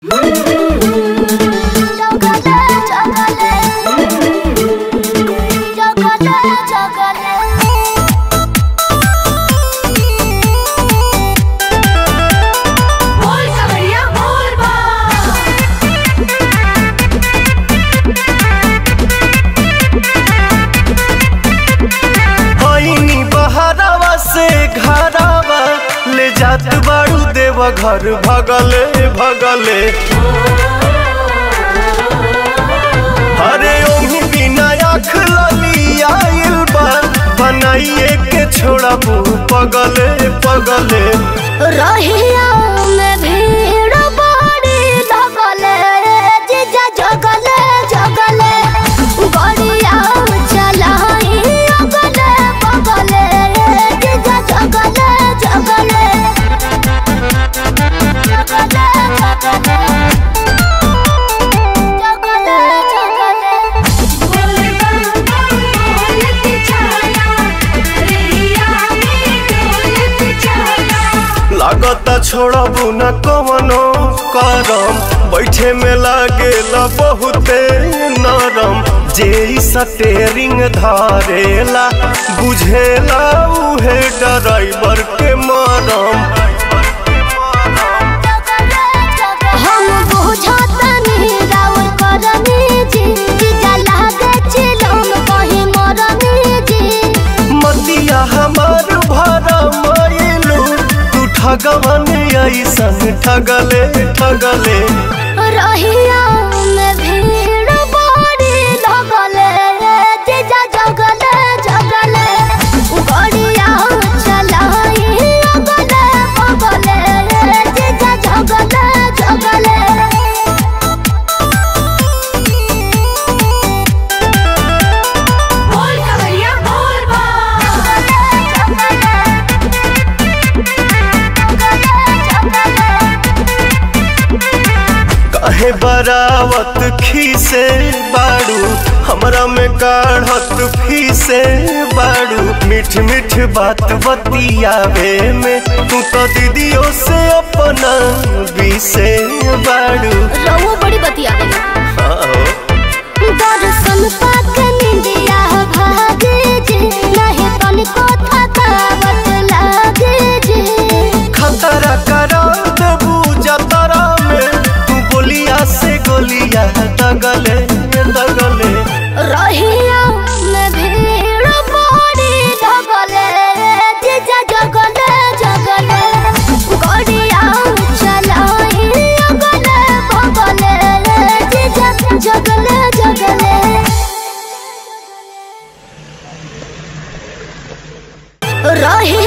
जात बाड़ू देव घर भगले भगले अरे ओही बिना आँख लली आइल बा बनाइए के छोड़ा पगले पगले रहिया में भीड़ बड़ी लगले जीजा जगले जगले गड़िया चलाई अगले बगले जीजा जगले जगले जगले जगले जगले बोले बम्बा बोलत चला रेहिया में डोलत चला लागता छोड़बू न कवनो करम बैठे में लागेला बहुते नरम जे इ स्टेरिंग धारेला बुझेला उहे ड्राइवर के मरम हम बुझतनी राउर करनी जी जीजा लागे चिलम कहीं मरनी जी मतिया हमार भरा मायलू तू ठगवन ऐसन ठगले ठगले रहिया में भीड़ बड़ी लगले जीजा जगले जगले गड़िया चलाई अगले बगले जीजा जगले जगले बोल कवरिया बोल बा काहे बरावत खीसे बाड़ू हमरा में काढ़त फीसे बाड़ू मीठ मीठ बात बतियावे में तू तो दीदियों से अपना बीसे बाड़ू रहुआ बड़ी बतिया हाँ हो। दर्शन पाके निंदिया भागे जे नहीं तनिको थकावट लागे जे खतरा करा देबू जतरा में तू बोलिया से गोलिया दगले दगले रहिया में भीड़ बड़ी लगले जीजा जगले जगले गड़िया चलाई अगले बगले जीजा जगले जगले रही